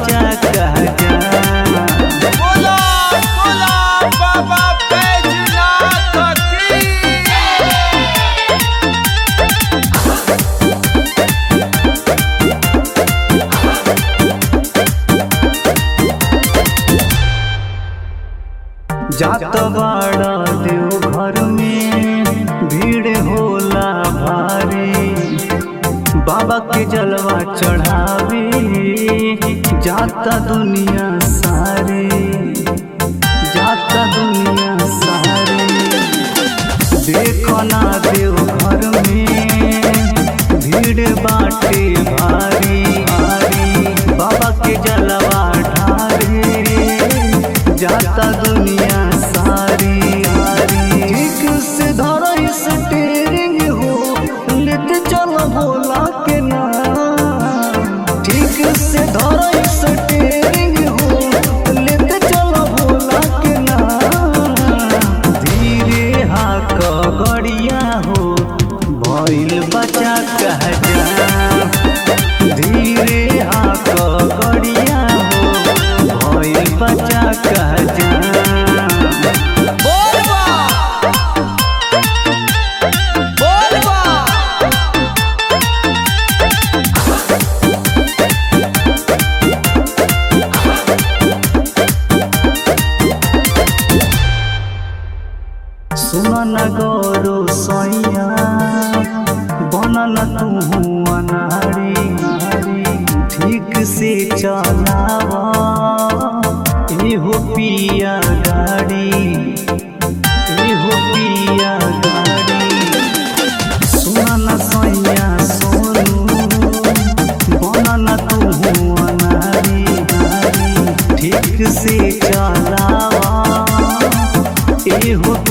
बचा कह जा बोला बोला बाबा बैजनाथ की जात बाड़ा देव घर में भीड़ होला भारी बाबा के जलवा चढ़ावे जाता दुनिया सारे जाता दुनिया सारे देखो ना देव घर में भीड़ बाटे भारी भारी बाबा के जलवा ढारे जाता दुनिया सारी सारी ठीक से धरो स्टेरिंग हो लेते चलो भोला के नाम ठीक से धरो स्टेरिंग हो लेते चलो भोला के नाम धीरे हाक गड़िया हो भइल बचा कह जा धीरे हाक गड़िया हो भइल बचा कह जा बोल बा बोल बा सुन गौरो सैया बनल तू अनारी ठीक से चलावा एहो पिया गाड़ी एहो पिया गाड़ी सुन सैया सोनू बनल तू अनारी ठीक से चलावा एहो